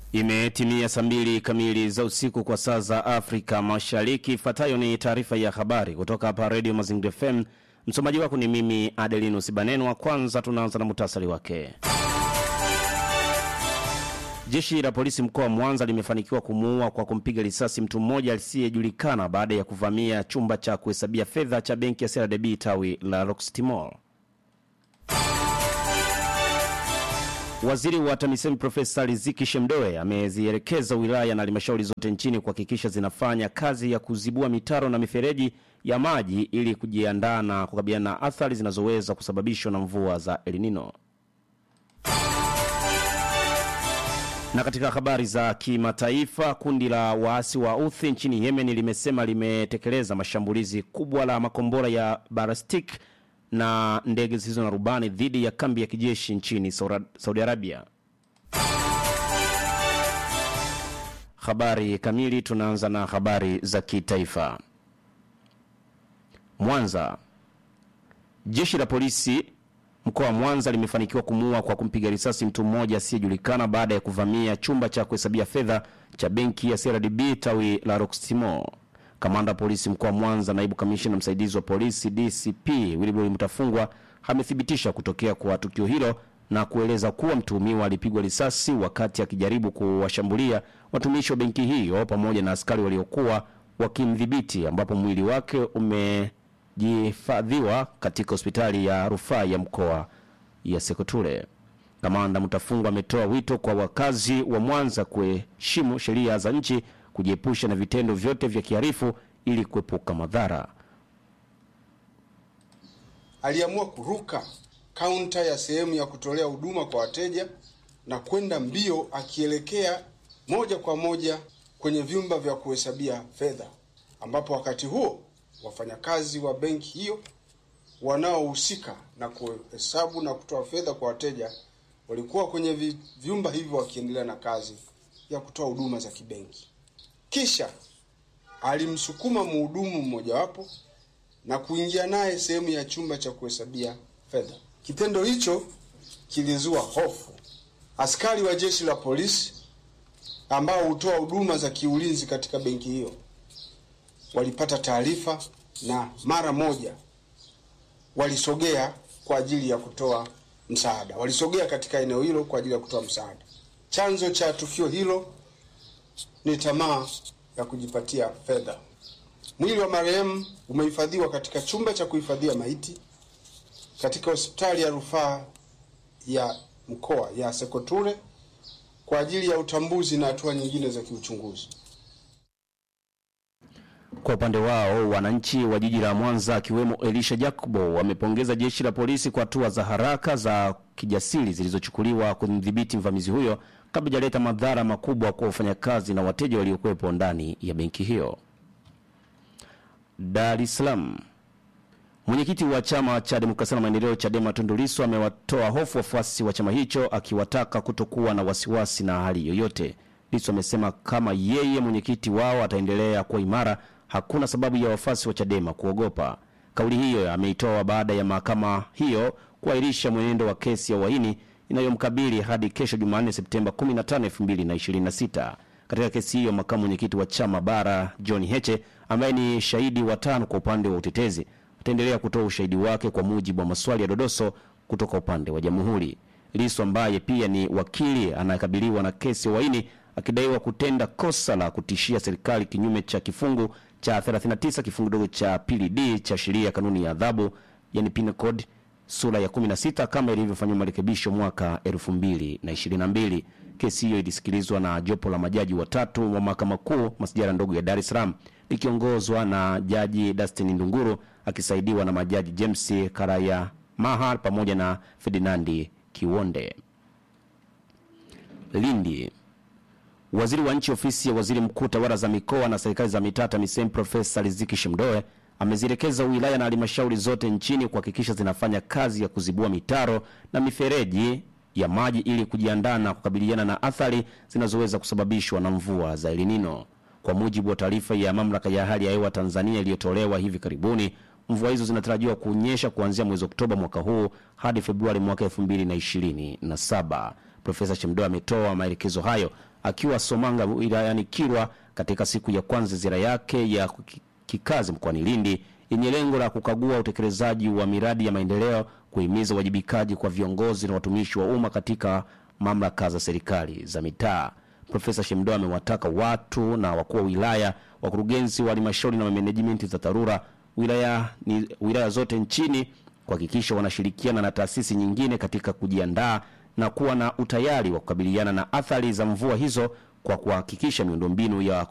Imetimia saa mbili kamili za usiku kwa saa za Afrika Mashariki. Ifuatayo ni taarifa ya habari kutoka hapa Radio Mazingira FM. Msomaji wako ni mimi Adelinus Banenwa. Kwanza tunaanza na muhtasari wake. Jeshi la polisi mkoa wa Mwanza limefanikiwa kumuua kwa kumpiga risasi mtu mmoja asiyejulikana baada ya kuvamia chumba cha kuhesabia fedha cha benki ya CRDB tawi la Roxtimol. Waziri wa TAMISEMI Profesa Riziki Shemdoe amezielekeza wilaya na halmashauri zote nchini kuhakikisha zinafanya kazi ya kuzibua mitaro na mifereji ya maji ili kujiandaa na kukabiliana na athari zinazoweza kusababishwa na mvua za El Nino. Na katika habari za kimataifa, kundi la waasi wa Houthi nchini Yemen limesema limetekeleza mashambulizi kubwa la makombora ya ballistic na ndege zisizo na rubani dhidi ya kambi ya kijeshi nchini Saudi Arabia. Habari kamili, tunaanza na habari za kitaifa. Mwanza, jeshi la polisi mkoa wa Mwanza limefanikiwa kumuua kwa kumpiga risasi mtu mmoja asiyejulikana baada ya kuvamia chumba cha kuhesabia fedha cha benki ya CRDB tawi la Roximo. Kamanda wa polisi mkoa wa Mwanza, naibu kamishina msaidizi wa polisi DCP Wilbrod Mtafungwa amethibitisha kutokea kwa tukio hilo na kueleza kuwa mtuhumiwa alipigwa risasi wakati akijaribu kuwashambulia watumishi wa benki hiyo pamoja na askari waliokuwa wakimdhibiti, ambapo mwili wake umejihifadhiwa katika hospitali ya rufaa ya mkoa ya Sekoture. Kamanda Mtafungwa ametoa wito kwa wakazi wa Mwanza kuheshimu sheria za nchi kujiepusha na vitendo vyote vya kiharifu ili kuepuka madhara. Aliamua kuruka kaunta ya sehemu ya kutolea huduma kwa wateja na kwenda mbio akielekea moja kwa moja kwenye vyumba vya kuhesabia fedha, ambapo wakati huo wafanyakazi wa benki hiyo wanaohusika na kuhesabu na kutoa fedha kwa wateja walikuwa kwenye vyumba hivyo wakiendelea na kazi ya kutoa huduma za kibenki. Kisha alimsukuma mhudumu mmojawapo na kuingia naye sehemu ya chumba cha kuhesabia fedha. Kitendo hicho kilizua hofu. Askari wa jeshi la polisi ambao hutoa huduma za kiulinzi katika benki hiyo walipata taarifa na mara moja walisogea kwa ajili ya kutoa msaada. Walisogea katika eneo hilo kwa ajili ya kutoa msaada. Chanzo cha tukio hilo ni tamaa ya kujipatia fedha. Mwili wa marehemu umehifadhiwa katika chumba cha kuhifadhia maiti katika hospitali ya rufaa ya mkoa ya Sekoture kwa ajili ya utambuzi na hatua nyingine za kiuchunguzi. Kwa upande wao, wananchi wa jiji la Mwanza akiwemo Elisha Jacobo wamepongeza jeshi la polisi kwa hatua za haraka za kijasiri zilizochukuliwa kumdhibiti mvamizi huyo kabla hajaleta madhara makubwa kwa wafanyakazi na wateja waliokuwepo ndani ya benki hiyo. Dar es Salaam. Mwenyekiti wa chama cha demokrasia na maendeleo Chadema Tundu Lissu amewatoa hofu wafuasi wa chama hicho akiwataka kutokuwa na wasiwasi na hali yoyote. Lissu amesema kama yeye mwenyekiti wao ataendelea kuwa imara, hakuna sababu ya wafuasi wa Chadema kuogopa. Kauli hiyo ameitoa baada ya mahakama hiyo kuahirisha mwenendo wa kesi ya uhaini inayomkabili hadi kesho Jumanne Septemba 15, 2026. Katika kesi hiyo, makamu mwenyekiti wa chama bara John Heche ambaye ni shahidi wa tano kwa upande wa utetezi ataendelea kutoa ushahidi wake kwa mujibu wa maswali ya dodoso kutoka upande wa jamhuri. Lissu ambaye pia ni wakili anayekabiliwa na kesi ya uhaini akidaiwa kutenda kosa la kutishia serikali kinyume cha kifungu cha 39 kifungu dogo cha pili d cha sheria ya kanuni ya adhabu yani penal code sura ya 16 kama ilivyofanywa marekebisho mwaka 2022. Kesi hiyo ilisikilizwa na jopo la majaji watatu wa mahakama kuu masijara ndogo ya Dar es Salaam likiongozwa na jaji Dustin Ndunguru akisaidiwa na majaji James Karaya Mahar pamoja na Ferdinandi Kiwonde. Lindi. Waziri wa nchi ofisi ya waziri mkuu tawala za mikoa na serikali za mitaa TAMISEMI Profesa Riziki Shemdoe amezielekeza wilaya na halmashauri zote nchini kuhakikisha zinafanya kazi ya kuzibua mitaro na mifereji ya maji ili kujiandaa na kukabiliana na athari zinazoweza kusababishwa na mvua za El Nino. Kwa mujibu wa taarifa ya mamlaka ya hali ya hewa Tanzania iliyotolewa hivi karibuni, mvua hizo zinatarajiwa kunyesha kuanzia mwezi Oktoba mwaka huu hadi Februari mwaka 2027. Profesa Shemdoe ametoa maelekezo hayo akiwa Somanga wilayani Kilwa katika siku ya kwanza ziara yake ya kikazi mkoani Lindi yenye lengo la kukagua utekelezaji wa miradi ya maendeleo, kuhimiza uwajibikaji kwa viongozi na watumishi wa umma katika mamlaka za serikali za mitaa. Profesa Shemdoa amewataka watu na wakuu wa wilaya, wakurugenzi wa halmashauri na management za TARURA wilaya, ni, wilaya zote nchini kuhakikisha wanashirikiana na taasisi nyingine katika kujiandaa na kuwa na utayari wa kukabiliana na athari za mvua hizo kwa kuhakikisha miundombinu ya